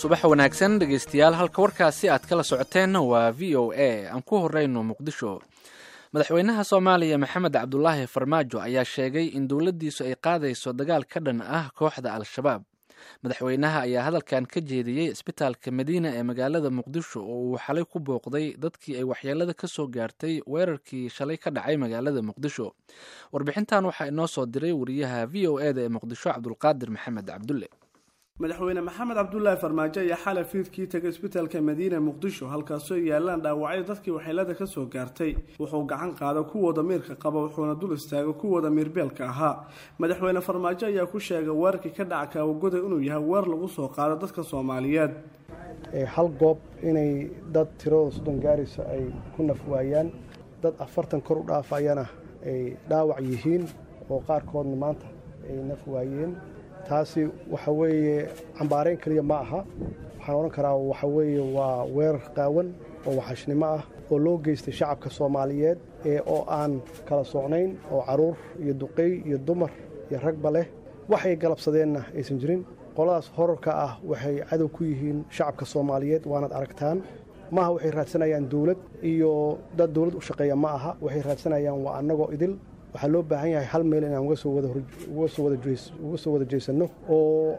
subax wanaagsan dhegeystayaal halka warkaasi aad kala socoteen waa v o a aan ku horeyno muqdisho madaxweynaha soomaaliya maxamed cabdulaahi farmaajo ayaa sheegay in dowladdiisu ay qaadayso dagaal ka dhan ah kooxda al-shabaab madaxweynaha ayaa hadalkan ka jeediyey isbitaalka madiina ee magaalada muqdisho oo uu xalay ku booqday dadkii ay waxyeelada ka soo gaartay weerarkii shalay ka dhacay magaalada muqdisho warbixintan waxaa inoo soo diray wariyaha v o e da ee muqdisho cabdulqaadir maxamed cabdulle madaxweyne maxamed cabdulaahi farmaajo ayaa xalay fiidkii tegay isbitaalka madiina muqdisho halkaasoo yaalaan dhaawacyo dadkii waxyeelada ka soo gaartay wuxuu gacan qaada kuwa damiirka qaba wuxuuna dul istaaga kuwa damiirbeelka ahaa madaxweyne farmaajo ayaa ku sheegay weerarkii ka dhaca kaawagoda inuu yahay weer lagu soo qaado dadka soomaaliyeed hal goob inay dad tiradooda soddon gaaraysa ay ku naf waayaan dad afartan kor u dhaafayana ay dhaawac yihiin oo qaarkoodna maanta ay naf waayeen taasi waxa weeye cambaarayn keliya ma aha waxaan odhan karaa waxa weeye waa weerar qaawan oo waxashnimo ah oo loo geystay shacabka soomaaliyeed ee oo aan kala socnayn oo carruur iyo duqey iyo dumar iyo ragba leh waxay galabsadeenna aysan jirin qoladaas horarka ah waxay cadow ku yihiin shacabka soomaaliyeed waanaad aragtaan maaha waxay raadsanayaan dawlad iyo dad dawlad u shaqeeya ma aha waxay raadsanayaan waa annagoo idil waxaa loo baahan yahay hal meel inaan uga soo wada jeesanno oo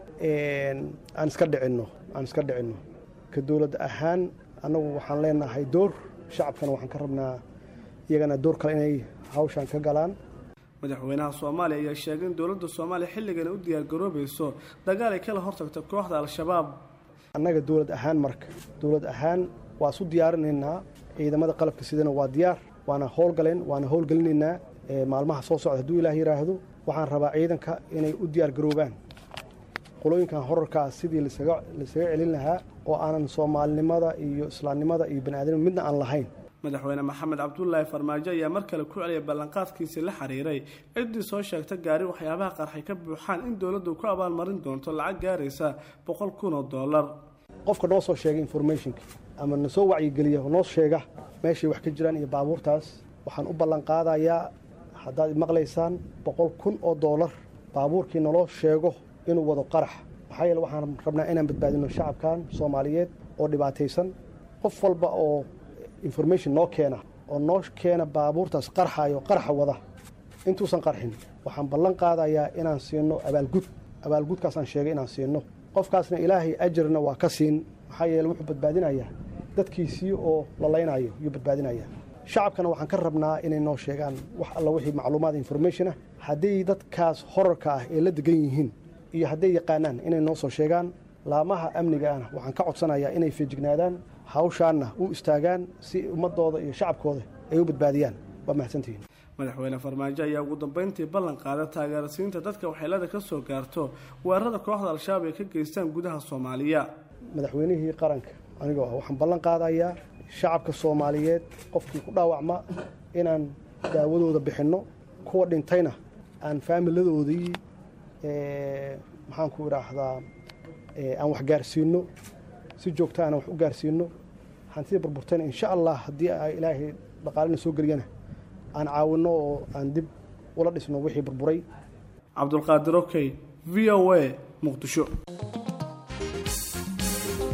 aan iska dhicinno aan iska dhicinno ka dowlad ahaan annagu waxaan leenahay door shacabkana waxaan ka rabnaa iyagana door kale inay hawshan ka galaan madaxweynaha soomaaliya ayaa sheegay in dowladda soomaaliya xilligan u diyaargaroobayso dagaal ay kala hortagto kooxda al-shabaab annaga dowlad ahaan marka dowlad ahaan waa isu diyaarinaynaa ciidamada qalabka sidana waa diyaar waana howlgaleen waana howlgelinaynaa maalmaha soo socda hadduu ilaah yidhaahdo waxaan rabaa ciidanka inay u diyaargaroobaan qolooyinkan horarkaa sidii laisaga celin lahaa oo aanan soomaalinimada iyo islaamnimada iyo baniaadamnima midna aan lahayn madaxweyne maxamed cabdulaahi farmaajo ayaa mar kale ku celiyay ballanqaadkiisii la xiriiray ciddii soo sheegta gaari waxyaabaha qarxay ka buuxaan in dowladdu ku abaalmarin doonto lacag gaaraysa boqol kun oo dollar qofka noo soo sheega informationka ama na soo wacyigeliya noo sheega meeshay wax ka jiraan iyo baabuurtaas waxaan u ballanqaadayaa haddaad maqlaysaan boqol kun oo doolar baabuurkii naloo sheego inuu wado qarax maxaa yeele waxaan rabnaa inaan badbaadino shacabkan soomaaliyeed oo dhibaataysan qof walba oo information noo keena oo noo keena baabuurtaas qarxayo qaraxa wada intuusan qarxin waxaan ballan qaadayaa inaan siino abaalgud abaalgudkaasaan sheegay inaan siino qofkaasna ilaahay ajarna waa ka siin maxaa yeele wuxuu badbaadinayaa dadkiisii oo lalaynayo yuu badbaadinayaa shacabkana waxaan ka rabnaa inay noo sheegaan wax alla wixii macluumaad information ah hadday dadkaas horarka ah ee la degan yihiin iyo hadday yaqaanaan inay noo soo sheegaan laamaha amniga ahna waxaan ka codsanayaa inay feejignaadaan hawshaanna u istaagaan si ummadooda iyo shacabkooda ay u badbaadiyaan waa mahadsantihiin madaxweyne farmaajo ayaa ugu dambeyntii ballan qaada taageerasiinta dadka waxyeelada ka soo gaarto weerarada kooxda al-shabaab ay ka geystaan gudaha soomaaliya madaxweynihii qaranka anigoo ah waxaan ballan qaadayaa shacabka soomaaliyeed qofkii ku dhaawacma inaan daawadooda bixinno kuwa dhintayna aan faamiladoodii maxaanku idhaahdaa aan wax gaarsiinno si joogta aan wax u gaarsiinno hantida burburtayna insha allah haddii ilaahay dhaqaalina soo geliyana aan caawinno oo aan dib ula dhisno wixii burburay cabdulqaadir okey v o a muqdisho